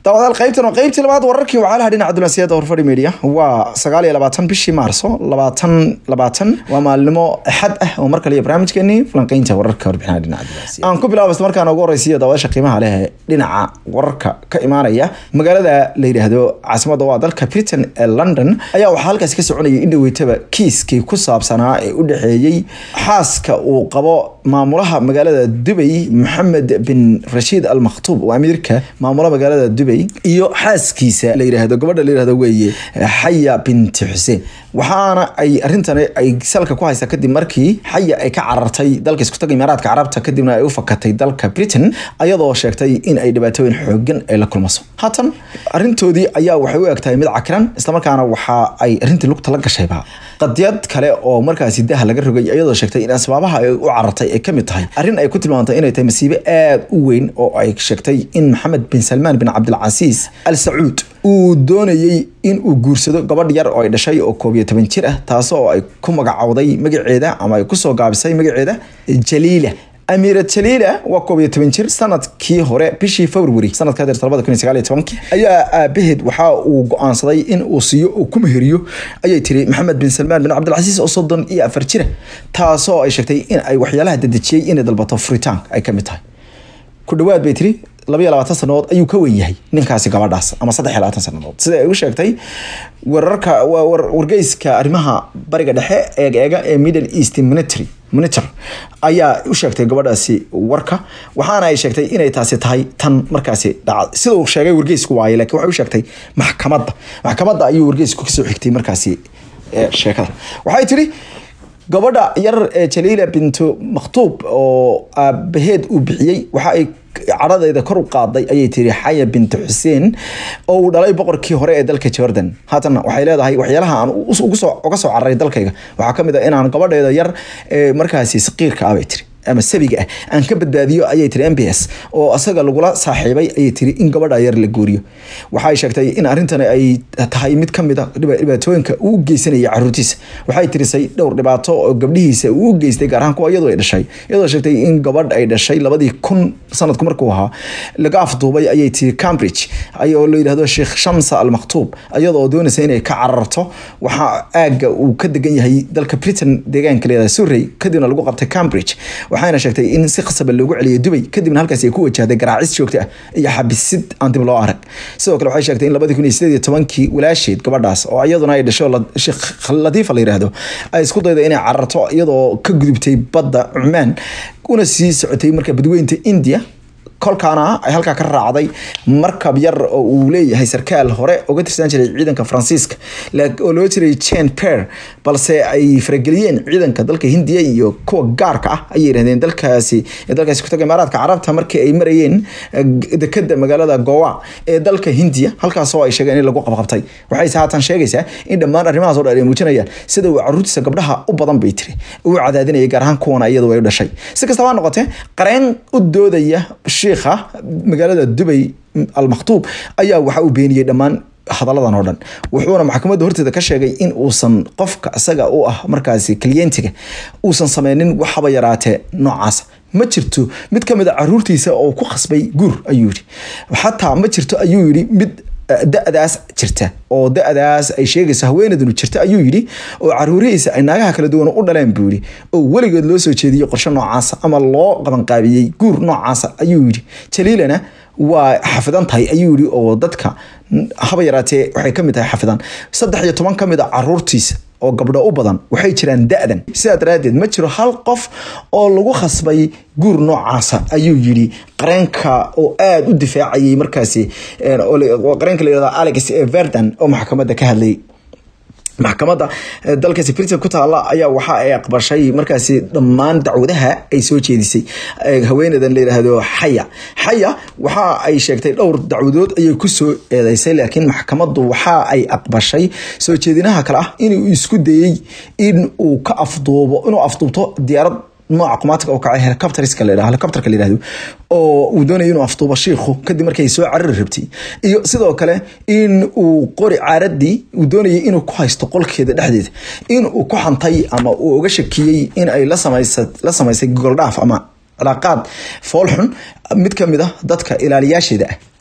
daawadaal qaybtan waa qaybtii labaad wararkii wacalaha dhinaca dunaasiyada horfadhi media waa sagaal iyo labaatan bishii maarso labaatan labaatan waa maalnimo axad ah oo mar kale iyo barnaamijkeeni falanqeynta wararka warbixinaha dhinaca dunaasiyada aan ku bilaabo isla markaana ugu horeysiiyo daawadaasha qiimaha leh ee dhinaca wararka ka imaanaya magaalada la yidhaahdo caasimada waa dalka britain ee london ayaa waxaa halkaasi ka soconayay in dhaweytaba kiiskii ku saabsanaa ee u dhexeeyey xaaska uu qabo maamulaha magaalada dubay maxamed bin rashiid al makhtuub oo amiirka maamula magaalada dubay iyo xaaskiisa la yidhaahdo gabadha la yidhahdo weeye xaya binti xuseen waxaana ay arrintan ay salka ku haysaa kadib markii xaya ay ka carartay dalka iskutaga imaaraadka carabta kadibna ay u fakatay dalka britain ayadoo sheegtay in ay dhibaatooyin xoogan ay la kulmaso haatan arrintoodii ayaa waxay u egtahay mid cakiran islamarkaana waxa ay arrintii lugta la gashayba qadiyad kale oo markaasi daha laga rogay iyadoo sheegtay in asbaabaha ay u carartay ay kamid tahay arrin ay ku tilmaantay inay tahay masiibo aada u weyn oo ay sheegtay in maxamed bin salmaan bin cabdilcasiis al sacuud uu doonayey in uu guursado gabadh yar oo ay dhashay oo koob iyo toban jir ah taas oo ay ku magacowday magaceeda ama ay kusoo gaabisay magaceeda jaliila amiira jaliila waa koob iyo toban jir sanadkii hore bishii february sanadka hadeer labada kun iyo sagaal iyo tobankii ayaa aabaheed waxa uu go-aansaday in uu siiyo uu ku meheriyo ayay tiri maxamed bin salmaan bin cabdilcasiis oo soddon iyo afar jira taasoo ay sheegtay in ay waxyaalaha dadejiyey inay dalbato furitaanka ay kamid tahay ku dhawaad bay tiri labayo labaatan sanadood ayuu ka wen yahay ninkaasi gabadhaas ama saddex iyo labaatan sanadood sida ay u sheegtay wararka wargeyska arrimaha bariga dhexe eegeega ee middle east military monitor ayaa u sheegtay gabadhaasi warka waxaana ay sheegtay inay taasi tahay tan markaasi dhaca sida uu sheegay wargeysku waaye laakiin waxay u sheegtay maxkamadda maxkamadda ayuu wargeysku kasoo xigtay markaasi sheekada waxay tiri gabadha yar ee jaliila bintu makhtuub oo aabaheed uu bixiyey waxa ay cadhadeeda kor u qaaday ayay tiri xaya binti xuseen oo uu dhalay boqorkii hore ee dalka jordan haatan waxay leedahay waxyaalaha aan uga soo cararay dalkayga waxaa kamid a inaan gabadheeda yar ee markaasi saqiirka ah bay tiri ama sabiga ah aan ka badbaadiyo ayay tiri m b s oo asaga lagula saaxiibay ayay tiri in gabadha yar la guuriyo waxay sheegtay in arrintan ay tahay mid kamid a dhibaatooyinka uu u geysanaya caruurtiisa waxay tirisay dhowr dhibaato oo gabdhihiisa uu u geystay gaar ahaan kuwa iyadoo ay dhashay iyadoo sheegtay in gabadh ay dhashay labadii kun sanadku markuu ahaa laga afduubay ayay tiri cambridge oo la yidhahdo sheekh shamsa al makhtuub iyadoo doonaysa inay ka cararto waxaa aaga uu ka degan yahay dalka britain deegaanka leedahay surrey kadibna lagu qabtay cambridge waxayna sheegtay in si khasaba loogu celiyay dubay kadibna halkaasi ay ku wajahday garaacis joogto ah iyo xabisid aan dib loo arag sidoo kale waxay sheegtay in labadii kun iyo sideed iyo tobankii walaasheed gabadhaas oo iyaduna ay dhasho sheekh latiifa la yidhaahdo ay isku dayda inay cararto iyadoo ka gudubtay badda cumaan una sii socotay marka badweynta india kolkaana ay halkaa ka raacday markab yar oo uu leeyahay sarkaal hore uga tirsan jiray ciidanka faransiiska oo loo jiray jen per balse ay farageliyeen ciidanka dalka hindiya iyo kuwa gaarka ah ayay yidhahdeen dalkaasi dalkaasi kutaga imaaraadka carabta markii ay marayeen dekeda magaalada gowa ee dalka hindiya halkaasoo ay sheegeen in lagu qabqabtay waxayse haatan sheegaysaa in dhammaan arrimahaas oo dhan ay muujinayaan sida uu caruurtiisa gabdhaha u badan bay tiri uu cadaadinayay gaar ahaan kuwana iyadu ay u dhashay si kastaba ha noqotee qareen u doodaya shiikha magaalada dubay al makhtuub ayaa waxa uu beeniyey dhammaan hadaladan oo dhan wuxuuna maxkamadda horteeda ka sheegay in uusan qofka isaga u ah markaasi klientiga uusan sameynin waxaba yaraatee noocaas ma jirto mid ka mid a caruurtiisa oo ku khasbay guur ayuu yidhi xataa ma jirto ayuu yidhi mid da-daas jirta oo da-daas ay sheegayso haweeneydunu jirta ayuu yidhi oo caruurihiisa ay naagaha kala duwan u dhaleen buu yidhi oo weligeed loo soo jeediyey qorshe noocaasa ama loo qabanqaabiyey guur noocaasa ayuu yidhi jaliilana waa xafidan tahay ayuu yidhi oo dadka haba yaraatee waxay kamid tahay xafidan saddex iyo toban kamid a caruurtiisa oo gabdho u badan waxay jiraan da-dan sidaa daraaddeed ma jiro hal qof oo lagu khasbay guur noocaasa ayuu yidhi qareenka oo aada u difaacayay markaasi qareenka la yihahdo alex verdan oo maxkamadda ka hadlayay maxkamadda dalkaasi britain ku taala ayaa waxa ay aqbashay markaasi dhammaan dacwadaha ay soo jeedisay haweeneydan la yidhaahdo xaya xaya waxa ay sheegtay dhowr dacwadood ayay kusoo eedeysay laakiin maxkamaddu waxa ay aqbashay soo jeedinaha kale ah inuu isku dayey in uu ka afduubo inuu afduubto diyaarad nooca qumaatika oo kacay helicopterska la yidhahdo helicopterka la yidhahdo oo uu doonaya inuu afduubo shiikhu kadib markay soo carari rabtay iyo sidoo kale in uu qori caaradii uu doonayay inuu ku haysto qolkeeda dhexdeeda in uu ku xantay ama uu uga shakiyey in ay la samaysa la samaysay gogoldhaaf ama cilaaqaad foolxun mid ka mid ah dadka ilaaliyaasheeda ah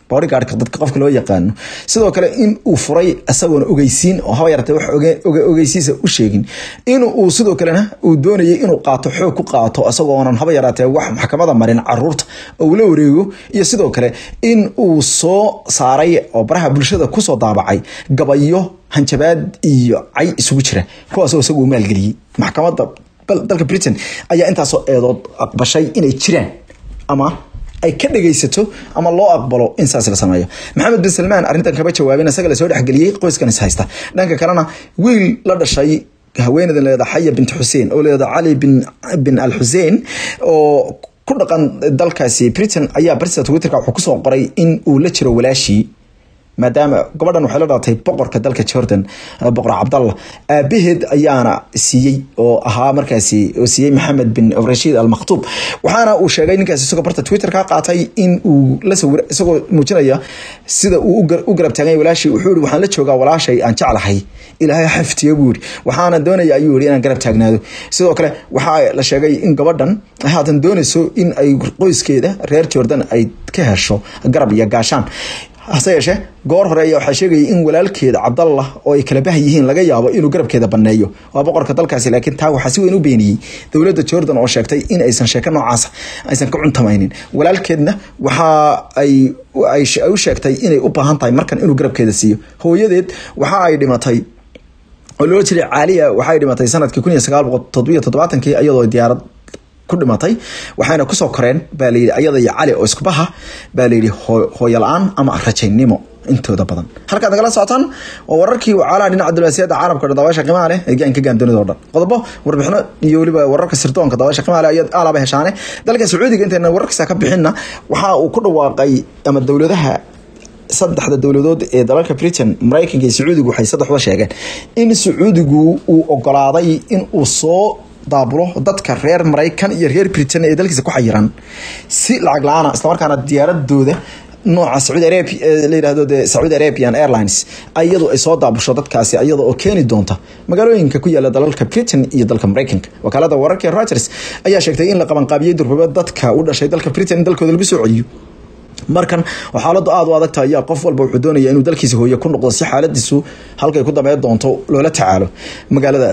bodyguardka dadka qofka loo yaqaano sidoo kale in uu furay isagoona ogeysiin oo haba yaratee wax ogeysiisa u sheegin in uu sidoo kalena uu doonayay inuu qaato xoog ku qaato isagoonan haba yaraatee wax maxkamada marin caruurta oo uu la wareego iyo sidoo kale in uu soo saaray oo baraha bulshada kusoo daabacay gabayo hanjabaad iyo cay isugu jira kuwaasoo isagu uu maalgeliyey maxkamada dalka britain ayaa intaasoo eedood aqbashay inay jiraan ama ay ka dhagaysato ama loo aqbalo in saas la sameeyo maxamed bin salmaan arrintan kaba jawaabin isaga lasoo dhexgeliyey qoyskan is haysta dhanka kalena wiil la dhashay haweeneydan leeda xaya bint xuseen oo leeda cali bin bin al xuseen oo ku dhaqan dalkaasi britain ayaa barsa twitterka wuxuu kusoo qoray in uu la jiro walaashii maadaama gabadhan waxay la dhalatay boqorka dalka jordan boqor cabdallah aabaheed ayaana siiyey oo ahaa markaasi oo siiyey maxamed bin rashiid al maktuub waxaana uu sheegay ninkaasi isagoo barta twitter ka qaatay in uu la sawir isagoo muujinaya sida uu u garab taaganya walaashii wuxuu yihi waxaan la joogaa walaashay aan jeclahay ilaahay xaftiya buu yihi waxaana doonaya ayuu yihi inaan garab taagnaado sidoo kale waxaa la sheegay in gabadhan ay haatan doonayso in ay qoyskeeda reer jordan ay ka hesho garab iyo gaashaan hase yeeshee goor hore ayaa waxaa sheegayay in walaalkeeda cabdallah oo ay kala bah yihiin laga yaabo inuu garabkeeda baneeyo waa boqorka dalkaasi laakiin taa waxaa si weyn u beeniyey dowladda jordan oo sheegtay in aysan sheeko noocaasa aysan ka cuntamaynin walaalkeedna waxa ay u sheegtay inay u baahan tahay markan inuu garabkeeda siiyo hooyadeed waxa ay dhimatay oo loola jiray caaliya waxay dhimatay sanadkii kun iyo sagaal boqol toddobiyo toddobaatankii iyadoo diyaarad ku dhimatay waxayna kusoo koreen baa layidhi ayada iyo cali oo iskubaha baa layidhi hooyo la-aan ama rajaynimo intooda badan halkaad nagala socotaan waa wararkii wacaalaha dhinaca diblomaasiyadda caalamka dhan dabaasha qiimaha leh ee gaanka gaandunida oo dhan qodobo warbixino iyo weliba wararka sirdoonka dabaasha qiimaha leh ayaad aalaba heshaane dalka sacuudiga intayna wararkiisa ka bixinna waxa uu ku dhawaaqay ama dowladaha saddexda dowladood ee dalalka britain maraykanka iyo sacuudigu waxay saddexda sheegeen in sacuudigu uu ogolaaday in uu soo daabulo dadka reer maraykan iyo reer britain ee dalkiisa ku xayiran si lacag la-aana islamarkaana diyaaradooda nooca sacuudi arabia la yidhahdo de sacuudi arabian airlines iyadu ay soo daabusho dadkaasi iyada oo keeni doonta magaalooyinka ku yaala dalalka britain iyo dalka maraykanka wakaalada wararka reuters ayaa sheegtay in la qabanqaabiyey durbaba dadka u dhashay dalka britain in dalkooda lagu soo celiyo markan xaaladu aada u adagta ayaa qof walba wuxuu doonaya inuu dalkiisa hooye ku noqdo si xaaladiisu halkay ku dambeyn doonto loola tacaalo magaalada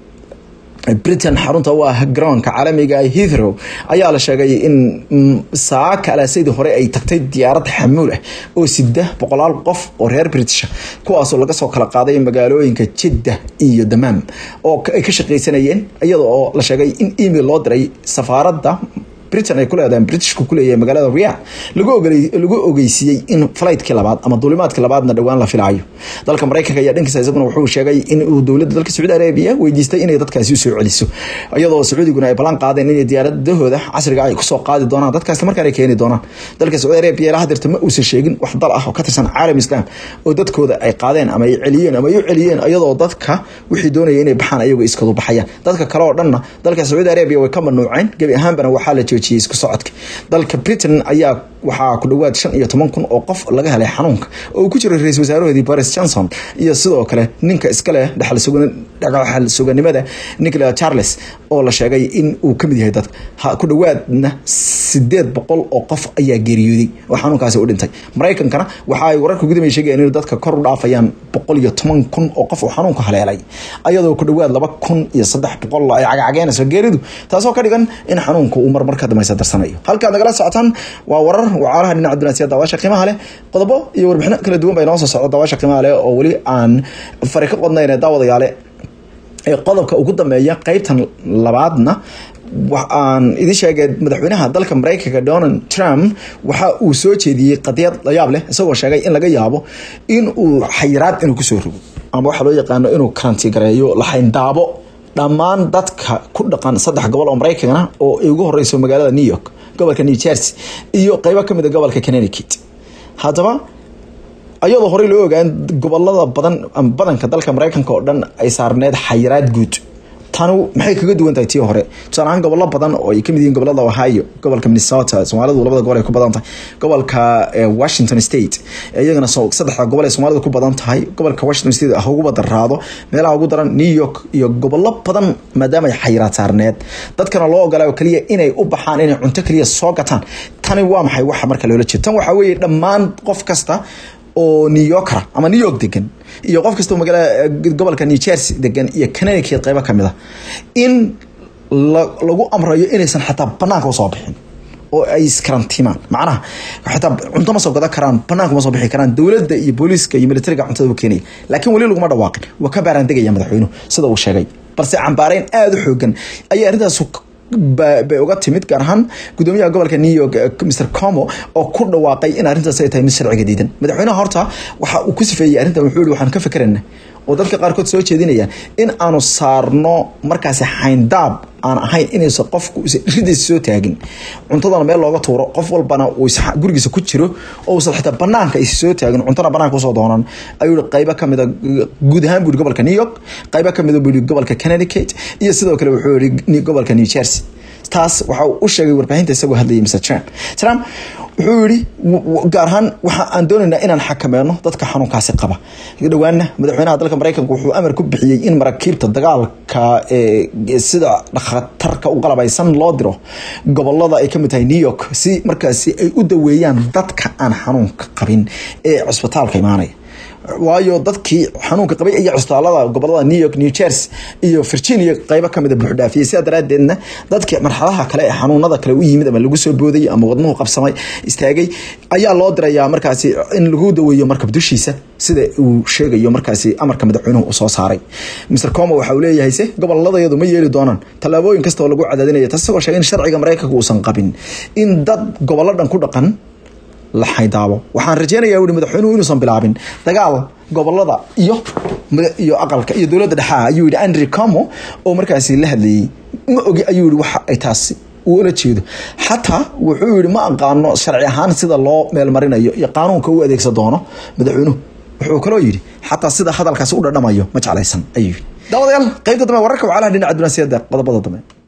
britain xarunta u ah garoonka caalamiga heathrow ayaa la sheegay in saaka alaasadii hore ay tagtay diyaarad xamuul ah oo sida boqolaal qof oo reer british kuwaasoo laga soo kala qaaday magaalooyinka jidda iyo damaam oo ay ka shaqaysanayeen iyada oo la sheegay in email loo diray safaaradda britain ay ku leedahay britishku ku leeyahay magaalada riyadh lagu ogolay lagu ogeysiiyey in flightki labaad ama duulimaadki labaadna dhowaan la filaayo dalka maraykanka ayaa dhankiisa isaguna wuxuu sheegay in uu dowladda dalka sacuudi arabiya weydiistay inay dadkaasi usoo celiso iyadoo sacuudiguna ay ballan qaadeen inay diyaaradahooda casriga ay kusoo qaadi doonaan dadkaas markaan ay keeni doonaan dalka sacuudi arabiya ilaa hadeerta ma uusan sheegin wax dal ah oo ka tirsan caalam islam oo dadkooda ay qaadeen ama ay celiyeen ama ay u celiyeen iyadoo dadka wixii doonaya inay baxaan ayagoo iskadu baxayaan dadka kale oo dhanna dalka sacuudi arabiya way ka mamnuuceen gebi ahaanbana waxaa la joojiyey isku socodka dalka britain ayaa waxaa ku dhawaad shan iyo toban kun oo qof laga helay xanuunka oo uu ku jiro ra-isul wasaarahoodii boris johnson iyo sidoo kale ninka iska leh dhexal suganimada nicola charles oo la sheegay in uu kamid yahay dadka ku dhawaadna sideed boqol oo qof ayaa geeriyooday oo xanuunkaasi u dhintay maraykankana waxa ay wararka gudamay sheegayaan in dadka kor u dhaafayaan boqol iyo toban kun oo qof oo xanuunka haleelay ayadoo ku dhawaad laba kun iyo saddex boqol ay cagacageenayso geeridu taasoo ka dhigan in xanuunka uu marmar ka dambaysa darsanayo halkaad nagala socotaan waa warar wacaalaha dhinaca dunaasiya daawasha qiimaha leh qodobo iyo warbixino kala duwan bay noo soo socda daawasha qiimaha leh oo weli aan fari ka qodnayn daawadayaale ee qodobka ugu dambeeya qeybtan labaadna aan idin sheegay madaxweynaha dalka maraykanka donald trump waxa uu soo jeediyey qadiyad layaab leh isagoo sheegay in laga yaabo in uu xayiraad inuu kusoo rogo ama waxaa loo yaqaano inuu karanti gareeyo laxayndaabo dhammaan dadka ku dhaqan saddex gobol oo maraykan ah oo ay ugu horeyso magaalada new york gobolka new jersey iyo qeybo kamid a gobolka connecticut haddaba ayadoo horey loo ogaan gobolada badan badanka dalka maraykanka oo dhan ay saarneed xayiraad guud tani maxay kaga duwan tahay tii hore tusaale ahaan gobollo badan oo ay kamid yihiin gobolada ohio gobolka minnesota soomaalidu labada gobol ay ku badan tahay gobolka washington state iyagana saddexda gobol ay soomaalidu ku badan tahay gobolka washington state ha ugu badaraado meelaha ugu daran new york iyo gobollo badan maadaama ay xayiraad saarneed dadkana loo ogolaayo kaliya inay u baxaan inay cunto kaliya soo gataan tani waa maxay waxa marka loola jeedo tan waxaa weeye dhammaan qof kasta oo new yorkera ama new york degan iyo qof kasta oo magaalada gobolka new jersey degan iyo connecticut qaybo kamid ah in lagu amrayo inaysan xataa banaanka usoo bixin oo ay iskarantiimaan macnaha xataa cunto ma soo gadan karaan banaanka ma soo bixi karaan dowladda iyo booliiska iyo militariga cuntada u keenaya laakiin weli laguma dhawaaqin waa ka baaraan degaya madaxweynuhu sida uu sheegay balse cambaareyn aada u xoogan ayaa arrintaas bay uga timid gaar ahaan gudoomiyaha gobolka new york mr como oo ku dhawaaqay in arrintaas ay tahay mid sharciga diidan madaxweynaha horta waxa uu ku sifeeyey arrintan wuxuu yihi waxaan ka fekerana oo dadka qaarkood soo jeedinayaan in aanu saarno markaasi xayndaab aan ahayn inaysan qofku ridiisa soo taagin cuntadana meel looga tuuro qof walbana uu gurigiisa ku jiro oo uusan xitaa banaanka is soo taagin cuntana banaanka usoo doonan ayuu yihi qaybo kamida guud ahaan buu yihi gobolka new york qaybo kamida buu yihi gobolka connecticut iyo sidoo kale wuxuu yihi gobolka new jersey taas waxa uu u sheegay warbaahinta isagoo hadlayay mr trump trump wuxuu yihi gaar ahaan waxa aan doonaynaa inaan xakameyno dadka xanuunkaasi qaba dhowaana madaxweynaha dalka mareykanka wuxuu amar ku bixiyey in maraakiibta dagaalka sida khatarka u qalabaysan loo diro gobolada ay kamid tahay new york si markaasi ay u daweeyaan dadka aan xanuunka qabin ee cusbitaalka imaanaya waayo dadkii xanuunka qabay iyo cusbitaalada gobolada new york new jersey iyo virginia qaybo kamida buuxdhaafiyey sidaa daraadeedna dadkii marxalaha kale ee xanuunada kale u yimid ama lagu soo booday ama wadnuhu qabsamay istaagay ayaa loo dirayaa markaasi in lagu daweeyo markab dushiisa sida uu sheegayo markaasi amarka madaxweynuhu uu soo saaray mr como waxa uu leeyahay se goboladayadu ma yeeli doonaan tallaabooyin kasta oo lagu cadaadinaya tas isagoo sheegay in sharciga mareykanka uusan qabin in dad gobollo dhan ku dhaqan la xaydaabo waxaan rajeynayaa ui madaxweynuhu inuusan bilaabin dagaal gobolada iyo iyo aqalka iyo dowladda dhexaa ayuu yihi andrew como oo markaasi la hadlayey ma ogi ayuu yihi waxa ay taasi uu ula jeedo xataa wuxuu yihi ma aqaano sharci ahaan sida loo meelmarinayo iyo qaanuunka u adeegsan doono madaxweynuhu wuxuu kaloo yidhi xataa sida hadalkaasi u dhadhamayo ma jeclaysan ayuu yidhi daawadayaal qaybta dambe wararka wacalaha dhinaca dunaasiyada qodobada dambe